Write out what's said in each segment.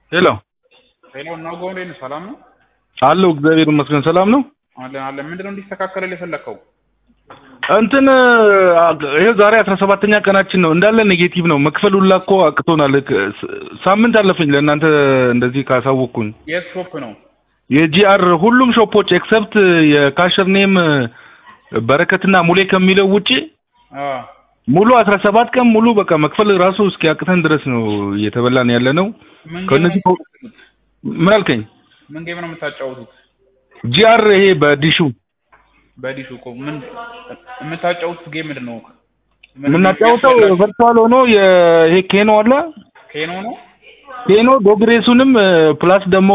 ሄሎ ሄሎ እና ጎንዴ ነው ሰላም ነው አለው እግዚአብሔር ይመስገን ሰላም ነው አለን አለን ምንድነው እንዲስተካከልልህ የፈለከው እንትን ይሄ ዛሬ አስራ ሰባተኛ ቀናችን ነው እንዳለ ኔጌቲቭ ነው መክፈል ሁላ እኮ አቅቶናል ክ- ስ- ሳምንት አለፈኝ ለእናንተ እንደዚህ ካሳወቅኩኝ የት ሾፕ ነው የጂአር ሁሉም ሾፖች ኤክሰፕት የካሸር ኔም በረከትና ሙሌ ከሚለው ውጪ አ ሙሉ አስራ ሰባት ቀን ሙሉ በቃ መክፈል ራሱ እስኪያቅተን ድረስ ነው እየተበላን ያለ ነው ምን ጌም ከእነዚህ ነው ምን አልከኝ ምን ጌም ነው የምታጫወቱት ጂአር ይሄ በዲሹ በዲሹ እኮ ምን የምታጫወቱት ጌም ምንድን ነው ምን የምናጫውተው የሚያስበላችሁ? ቨርቹዋል ሆኖ የ- ይሄ ኬኖ አለ ኬኖ ነው ኬኖ ዶግሬሱንም ፕላስ ደግሞ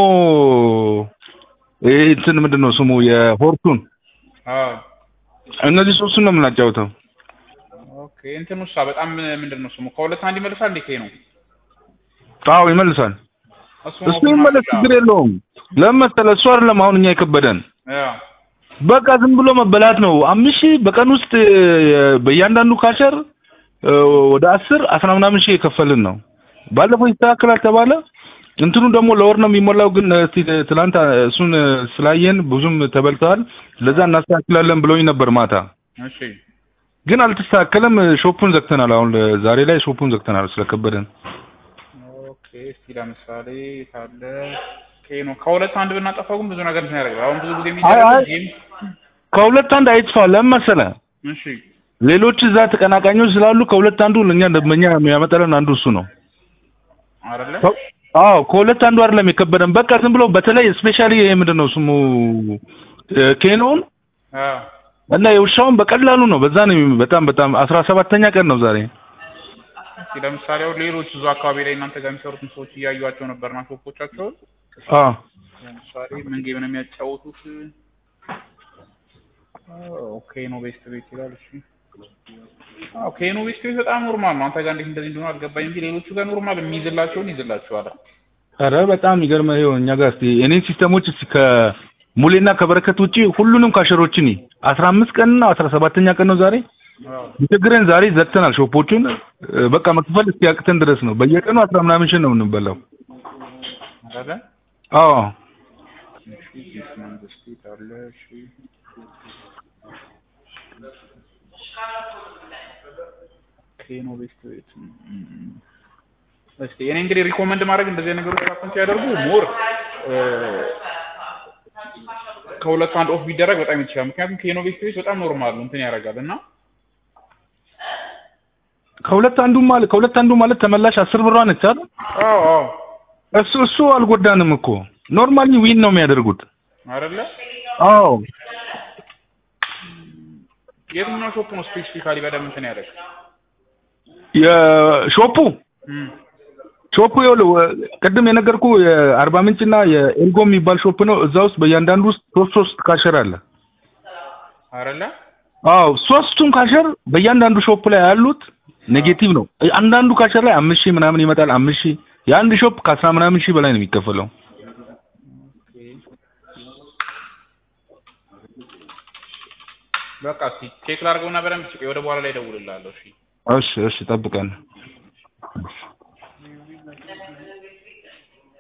ይሄ እንትን ምንድን ነው ስሙ የሆርሱን አ እነዚህ ሶስቱን ነው የምናጫውተው ኦኬ እንትን ውሳ በጣም ምንድን ነው ስሙ ከሁለት አንድ ይመልሳል እንዴ ኬኖ አዎ ይመልሳል እሱ ነው እሱ ይመለስ ችግር የለውም ለምን መሰለህ እሱ አይደለም አሁን እኛ የከበደን ያ በቃ ዝም ብሎ መበላት ነው አምስት ሺህ በቀን ውስጥ እ፣ በእያንዳንዱ ካሸር እ፣ ወደ አስር አስራ ምናምን ሺህ የከፈልን ነው ባለፈው ይስተካከላል ተባለ እንትኑ ደግሞ ለወር ነው የሚሞላው ግን እስቲ ትላንት አ፣ እሱን እ፣ ስላየን ብዙም ተበልተዋል ለዛ እናስተካክላለን ብለውኝ ነበር ማታ እሺ ግን አልተስተካከለም ሾፑን ዘግተናል አሁን ለ- ዛሬ ላይ ሾፑን ዘግተናል ስለከበደን ኦኬ እስቲ ለምሳሌ ካለ ኬኖ ከሁለት አንድ ብናጠፋው ግን ብዙ ነገር እንትን ያደርጋል አሁን ብዙ ጊዜ አይ፣ አይ። የሚደረግ ጌም ከሁለት አንድ አይጥፋ ለምን መሰለህ እሺ ሌሎች እዛ ተቀናቃኞች ስላሉ ከሁለት አንዱ ለእኛ ደንበኛ የሚያመጣልን አንዱ እሱ ነው አይደለ ከ- አዎ ከሁለት አንዱ አይደለም የከበደን በቃ ዝም ብሎ በተለይ ስፔሻሊ ይሄ ምንድን ነው ስሙ እ፣ ኬኖውን አ እና የውሻውን በቀላሉ ነው በዛ ነው የሚ- በጣም በጣም አስራ ሰባተኛ ቀን ነው ዛሬ እስቲ ለምሳሌ አሁን ሌሎች ብዙ አካባቢ ላይ እናንተ ጋር የሚሰሩትን ሰዎች እያዩዋቸው ነበርና ሾፖቻቸውን አዎ ለምሳሌ ምን ጌም ነው የሚያጫወቱት? ኦኬ ኖ ቤስት ቤት ይላል። እሺ አዎ ኬኖ ቤስት ቤት በጣም ኖርማል ነው። አንተ ጋር እንዴት እንደዚህ እንደሆነ አልገባኝ እንጂ ሌሎቹ ጋር ኖርማል የሚይዝላቸውን ይዝላቸዋል። ኧረ በጣም ይገርምህ ይኸው እኛ ጋር እስኪ እኔን ሲስተሞች እስኪ ከሙሌና ከበረከት ውጪ ሁሉንም ካሸሮችን አስራ አምስት ቀን እና አስራ ሰባተኛ ቀን ነው ዛሬ አዎ ችግረን ዛሬ ዘግተናል ሾፖቹን እ፣ በቃ መክፈል እስኪያቅተን ድረስ ነው በየቀኑ አስራ ምናምን ሺህ ነው የምንበላው አይደለ? አዎ እሺ ዲስ መንግስት ቤት አለ። እሺ ኬኖ ቤስት ቤት እም፣ እስቲ እኔ እንግዲህ ሪኮመንድ ማድረግ እንደዚህ አይነት ነገሮች ሀፕን ሲያደርጉ ሞር ከሁለት አንድ ኦፍ ቢደረግ በጣም ይችላል። ምክንያቱም ኬኖ ቤስት ቤት በጣም ኖርማል ነው እንትን ያደርጋል እና ከሁለት አንዱ ማለት ከሁለት አንዱ ማለት ተመላሽ አስር ብሯ ነች አይደል? አዎ አዎ እሱ እሱ አልጎዳንም እኮ ኖርማሊ ዊን ነው የሚያደርጉት። አይደለ አዎ የትኛው ሾፕ ነው ስፔሲፊካሊ በደንብ እንትን ያደርግ የሾፑ እም ሾፑ ይኸውልህ ወ- ቅድም የነገርኩ የአርባ ምንጭና የኤልጎ የሚባል ሾፕ ነው። እዛ ውስጥ በእያንዳንዱ ውስጥ ሶስት ሶስት ካሸር አለ። አይደለ አዎ ሶስቱም ካሸር በእያንዳንዱ ሾፕ ላይ ያሉት ኔጌቲቭ ነው። አንዳንዱ ካሸር ላይ አምስት ሺህ ምናምን ይመጣል። አምስት ሺህ የአንድ ሾፕ ከአስራ ምናምን ሺህ በላይ ነው የሚከፈለው። በቃ እስኪ ቼክ ላድርገውና በደንብ ወደ በኋላ ላይ እደውልልሃለሁ። እሺ እሺ እሺ ጠብቀን